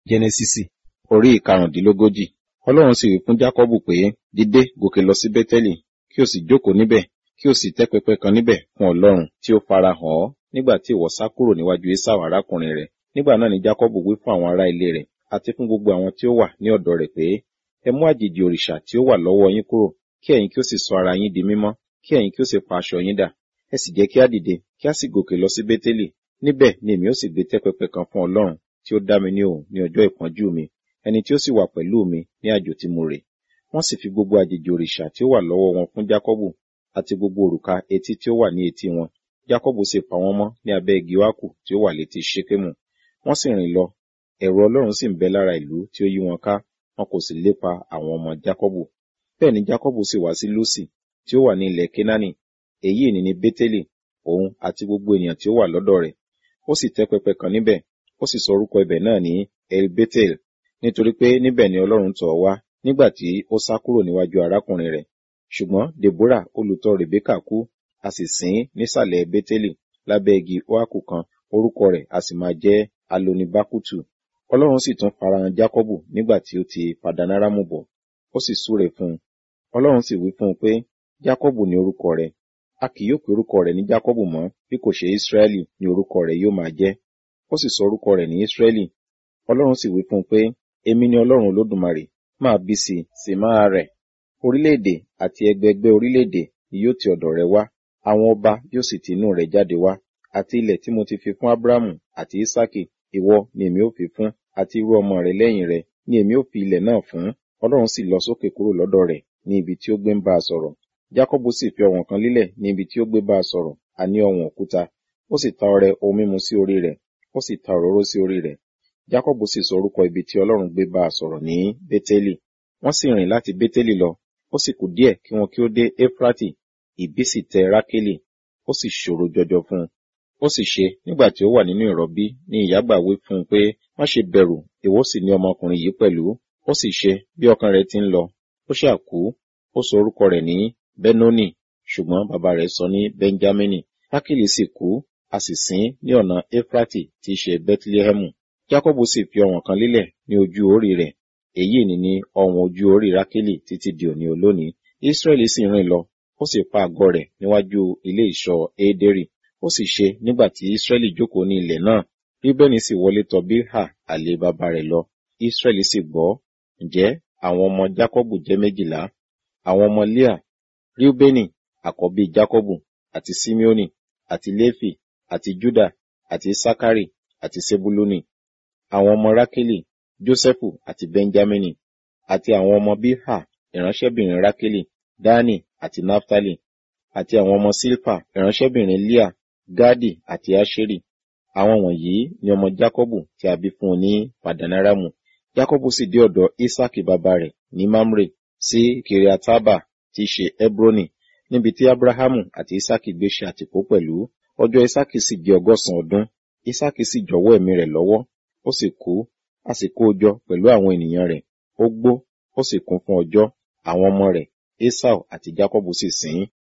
jẹ́nẹ́sísì orí ìkarùndínlógójì ọlọ́run sì wí fún jákọ́bù pé dìde gòkè lọ sí bẹ́tẹ́lì kí o sì jókòó níbẹ̀ kí o sì tẹ́ pẹpẹ kan níbẹ̀ fún ọlọ́run tí ó fara hàn ọ́ nígbà tí ìwọ sá kúrò níwájú esau arákùnrin rẹ̀ nígbà náà ni jákọ́bù wí fún àwọn ará ilé rẹ̀ àti fún gbogbo àwọn tí ó wà ní ọ̀dọ̀ rẹ̀ pé ẹ mú àjèjì òrìṣà tí ó wà lọ́wọ́ yín kúrò kí ẹ̀yin kí ó sì sọ ara yín di mímọ́ kí ẹ̀yin kí ó sì pa aṣọ yín dà ẹ sì jẹ́ kí á dìde kí á sì gòkè lọ sí bẹ́tẹ́lì níbẹ̀ ni èmi ó sì gbé tẹ́ pẹpẹ kan fún ọlọ́run tí ó dá mi ní òun ní ọjọ́ ìpọ́njú mi ẹni tí ó sì wà pẹ̀lú mi ní àjò tí mo rè wọ́n sì fi gbogbo àjèjì òrìṣà tí ó wà lọ́wọ́ wọn fún jákọ́bù àti gbogbo òrùka etí tí ó wà ní etí wọn jákọ́bù sì pa wọ́n mọ́ ní abẹ́ igi oákù tí ó wà létí ṣékémù wọ́n sì rìn lọ ẹ̀rù ọlọ́run sì ń bẹ lára ìlú tí ó yí wọn ká wọn kò sì lépa àwọn ọmọ jákọ́bù bẹ́ẹ̀ ni jákọ́bù sì wá sí lúsì tí ó wà ní ilẹ̀ kénáánì èyí ni ní bétélì òun àti gbogbo ènìyàn tí ó wà lọ́dọ̀ rẹ̀ ó sì tẹ́ pẹpẹ kan níbẹ̀ ó sì sọ orúkọ ibẹ̀ náà ní el betel nítorí pé níbẹ̀ ni ọlọ́run tọ̀ wá nígbà tí ó sá kúrò níwájú arákùnrin rẹ̀ ṣùgbọ́n deborah olùtọ̀ rebeka kú a sì sìn ín nísàlẹ̀ bétélì lábẹ́ igi oaku kan orúkọ rẹ̀ a sì máa jẹ́ alonibakutu ọlọ́run sì tún farahàn jákọ́bù nígbà tí ó ti padanaramu bọ̀ ó sì súre fún un ọlọ́run sì wí fún un pé jákọ́bù ni orúkọ rẹ̀ a kì yóò pe orúkọ rẹ̀ ní jákọ́bù mọ́ bí kò ṣe ísírẹ́lì ni orúkọ rẹ̀ yóò máa jẹ́ ó sì sọ orúkọ rẹ̀ ní ísírẹ́lì ọlọ́run sì wí fún un pé èmi ni ọlọ́run olódùmarè máa bí sí i sì máa rẹ̀ orílẹ̀-èdè àti ẹgbẹẹgbẹ́ orílẹ̀-èdè ni yóò ti ọ̀dọ̀ rẹ̀ wá àwọn ọba yóò sì ti inú rẹ̀ jáde wá àti ilẹ̀ tí mo ti fi fún ábúrámù àti ísákì ìwọ ni èmi ó fi fún àti irú ọmọ rẹ̀ lẹ́yìn rẹ̀ ni èmi ó fi ilẹ̀ náà fún ọlọ́run sì lọ sókè kúrò lọ́dọ̀ rẹ̀ ní ibi tí ó gbé ń bá a sọ̀rọ̀ jákọ́bù sì fi ọ̀wọ̀n kan lílẹ̀ ní ibi tí ó gbé bá a sọ̀rọ̀ àní ọ̀wọ̀n òkúta ó sì ta ọrẹ ohun mímu sí orí rẹ̀ ó sì ta òróró sí orí rẹ̀ jákọ́bù sì sọ orúkọ ibi tí ọlọ́run gbé bá a sọ̀rọ̀ ní bétélì wọ́n sì rìn láti bétélì lọ ó sì kù díẹ̀ kí wọn kí ó dé éfrátì ìbí sì tẹ rákélì ó sì ṣòro jọjọ fún un ó sì ṣe nígbà tí ó wà nínú ìrọbí ní ìyágbà wí fún un pé má ṣe bẹ̀rù ìwọ sì ní ọmọkùnrin yìí pẹ̀lú ó sì ṣe bí ọkàn rẹ̀ ti ń lọ ó ṣáà kú ó sọ orúkọ rẹ̀ ní benoni ṣùgbọ́n bàbá rẹ̀ sọ ní benjamini rákélì sì kú a sì sìn ní ọ̀nà éfrátì tí í ṣe bethlehemu jákọ́bù sì fi ọ̀wọ̀n kan lílẹ̀ ní ojú orí rẹ̀ èyí ni ní ọ̀wọ̀n ojú orí rákélì títí di òní olónìí israẹli sì rìn lọ ó sì pa àgọ́ rẹ̀ níwájú ilé ìṣọ́ édérì ó sì ṣe nígbà tí israẹli jókòó ní ilẹ̀ náà bíbẹ́ni sì wọlé tọ̀ bíhà àlè bàbá rẹ̀ lọ israẹli sì gbọ́ ǹjẹ́ àwọn ọmọ jákọ́bù jẹ́ méjìlá àwọn ọmọ leah riubeni àkọ́bí jákọ́bù àti simeoni àti léfì àti juda àti sakari àti sebuluni àwọn ọmọ rákélì jósẹ́fù àti benjamini àti àwọn ọmọ bíhà ìránṣẹ́bìnrin rákélì dani àti naftali àti àwọn ọmọ silpa ìránṣẹ́bìnrin leah gadi àti asheri àwọn wọ̀nyí ni ọmọ jákọ́bù tí a bí fún un ní padanaramu jákọ́bù sì dé ọ̀dọ̀ isaki bàbá rẹ̀ ní mamre sí kiriataba tí í ṣe hebroni níbi tí abrahamu àti isaki gbé ṣe àtìpó pẹ̀lú ọjọ́ isaki sì jẹ́ ọgọ́sàn ọdún isaki sì jọ̀wọ́ ẹ̀mí rẹ̀ lọ́wọ́ ó sì kú a sì kó o jọ pẹ̀lú àwọn ènìyàn rẹ̀ ó gbó ó sì kún fún ọjọ́ àwọn ọmọ rẹ̀ esau àti jacobu sì sìn ín